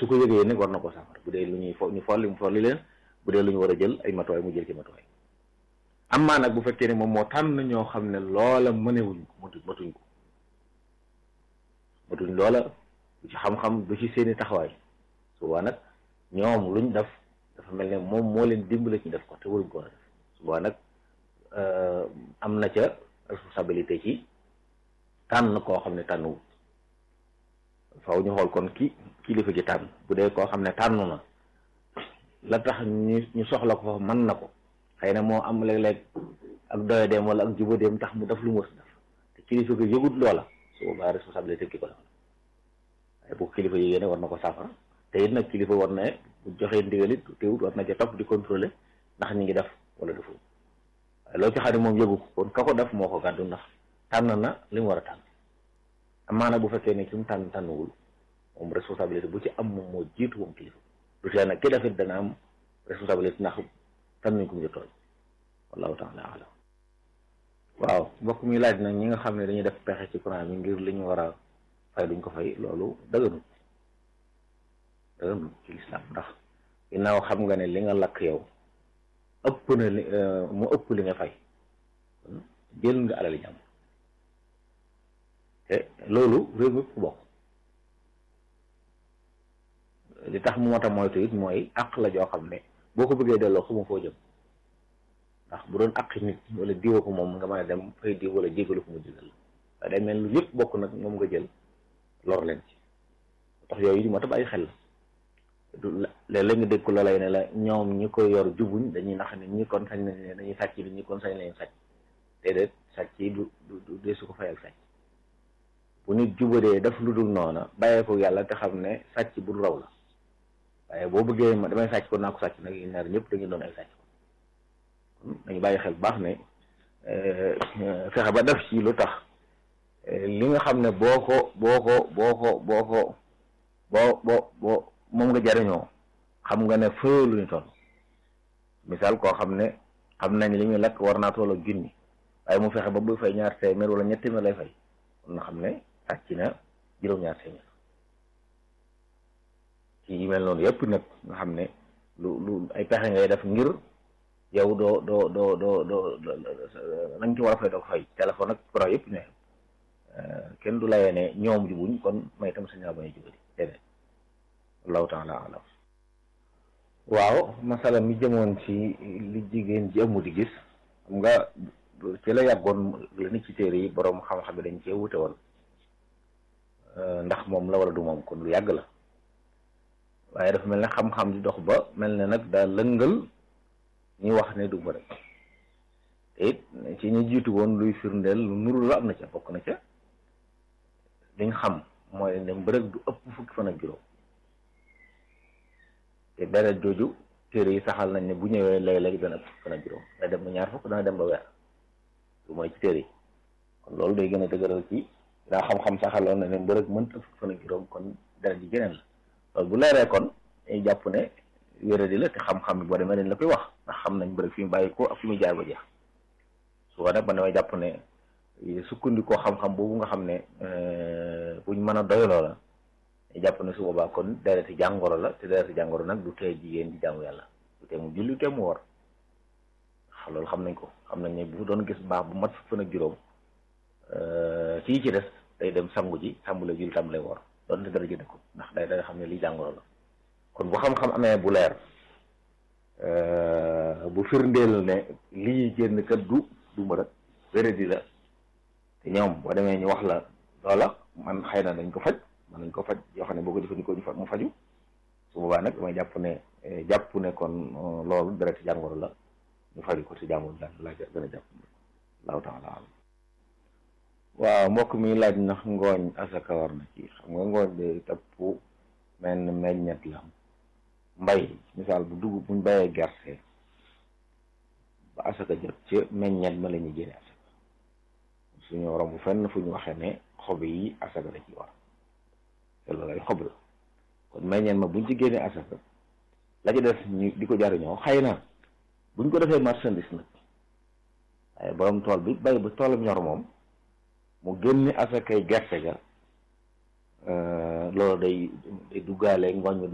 su ko yëgee nag war na ko saafara bu dee lu ñuy fo ñu folli mu folli leen bu dee lu ñu war a jël ay matuwaay mu jël ci matuwaay am maa nag bu fekkee ne moom moo tànn ñoo xam ne loola mënewuñ ko matu matuñ ko matuñ loola du ci xam-xam du ci seeni taxawaay suba nag ñoom luñ def dafa mel ne moom moo leen dimbale ci def ko te waruñ ko war a def suba nag am na ca responsabilité ci tànn koo xam ne tànn faw ñu xool kon ki kilifa gi tànn bu dee koo xam ne tànn na la tax ñu ñu soxla ko mën na ko xëy na moo am léeg-léeg ak doyadeem wala ak jubadeem tax mu def lu mu war def te kilifa gi yëgut loola su boobaa responsabilité ki ko def waaye bu kilifa yéegée ne war na ko saafara te it nag kilifa war na bu joxee ndigalit teewut war na ca topp di contrôler ndax ñi ngi def wala deful waaye loolu ci xam ne moom yëgu ko kon ka ko def moo ko gàddu ndax tànn na li mu war a tànn amaana bu fekkee ne ki mu tànn tànnuwul moom responsabilité bu ci am moom moo jiitu moom kilifa lu tee nag ki defit dana am responsabilité ndax tànnuñ ko mu jotooñ wallahu taala alam waaw mbokk mi laaj nag ñi nga xam ne dañuy def pexe ci courant bi ngir li ñu war a fay duñ ko fay loolu dëgganut dëgganut ci lislaam ndax ginnaaw xam nga ne li nga lakk yow ëpp na li mu ëpp li nga fay jël nga alali jàmm te loolu réew mi ku bokk li tax mu mot a moytu it mooy àq la joo xam ne boo ko bëggee delloo xamu foo jëm ndax bu doon àq nit wala diwa ko moom nga mën a dem fay diw wala jégalu ko mu jégal waaye day mel lu yëpp bokk nag moom nga jël lor leen ci tax yooyu di moo tax bàyyi xel la du léeg-léeg nga dégg ko loolay ne la ñoom ñi ko yor jubuñ dañuy nax ne ñi kon sañ nañ dañuy sàcc bi ñi kon sañ nañ sàcc déedéet sàcc yi du du dee su ko fayal sàcc bu nit jubadee def lu dul noona bàyyee ko yàlla te xam ne sàcc bu raw la waaye boo bëggee ma damay sàcc kon naa ko sàcc nag yi ñaar ñëpp dañuy doon ay sàcc kon dañu bàyyi xel bu baax ne fexe ba def ci lu tax li nga xam ne boo ko boo ko boo ko boo ko boo boo boo moom nga jariñoo xam nga ne fayoo lu ñu toll misaal koo xam ne xam nañ li muy lakk war naa toll ak junni waaye mu fexe ba buy fay ñaar téeméer wala ñetti téeméer lay fay kon na xam ne sàcc na juróom-ñaar téeméer ci yu mel noonu yëpp nag nga xam ne lu lu ay pexe ngay def ngir yow doo doo doo doo doo na nga ci war a fay doo ko fay téléphone ak pro yëpp ne kenn du layee ne ñoom jubuñ kon may itam sañ naa bañ a jubali déedéet wallahu taala alam waaw masala mi jëmoon ci li jigéen ji ëmmu di gis xam nga ci la yàggoon la nit ci téere yi boroom xam-xam yi dañ cee wute woon ndax moom la wala du moom kon lu yàgg la waaye dafa mel ne xam-xam di dox ba mel ne nag daa lëngal ñuy wax ne du mbërëg te it ci ñu jiitu woon luy firndeel lu nuru la am na ca bokk na ca liñ xam mooy ne mbërëg du ëpp fukki fan ak juróom te deret jooju téere yi saxal nañ ne bu ñëwee léeg-léeg dana ëpp fukki fan ak juróom dana dem ba ñaar fukk dana dem ba weer lu mooy ci téere yi kon loolu day gën a dëgëral ci daa xam-xam saxaloon na ne mbërëg mënta fukki fan ak juróom kon deret ji geneen la loolu bu leeree kon dañuy jàpp ne wéradi la te xam-xam bi boo demee dañ la koy wax ndax xam nañ mbërëg fi mu bàyyi ko ak fi mu jaar ba jeex su ko nag man damay jàpp ne sukkandikoo xam-xam boobu nga xam ne buñ mën a doyloo la ñu jàpp ne su boobaa kon dereti jàngoro la te dereti jàngoro nag du tee jigéen di jaamu yàlla du tee mu julli te mu war loolu xam nañ ko xam nañ ne bu doon gis baax bu mat fukk fan ak juróom ci ci des day dem sangu ji tàmbale julli tàmbale war doon te dara jënd ko ndax day day xam ne lii jàngoro la kon bu xam-xam amee bu leer bu firndeel ne lii génn kat du du ma rek wéradi la te ñoom boo demee ñu wax la loola man xëy na dañ ko faj man nañ ko faj yoo xam ne boo ko jëfandikoo ñu fa mu faju su boobaa nag damay jàpp ne jàpp ne kon loolu deret jàngoro la ñu faju ko ci jàngoro la laa gën a jàpp laaw taala alam waaw mbokk mi laaj ndax ngooñ asaka war na ci xam nga ngooñ de topp menn meññet la mbay misaal bu dugub buñ bayee gerte ba asaka jot ci meññet ma la ñuy génne asaka suñu romb fenn fu ñu waxee ne xob yi asaka la ci war te loolu ay xob la kon meññet ma buñ ci génnee asaka la ci def ñu di ko jariñoo xëy na buñ ko defee marchandise nag waaye borom tool bi bay ba toolam ñor moom mu génne asakay gerte ga loolu day day duggaale ngooñ ma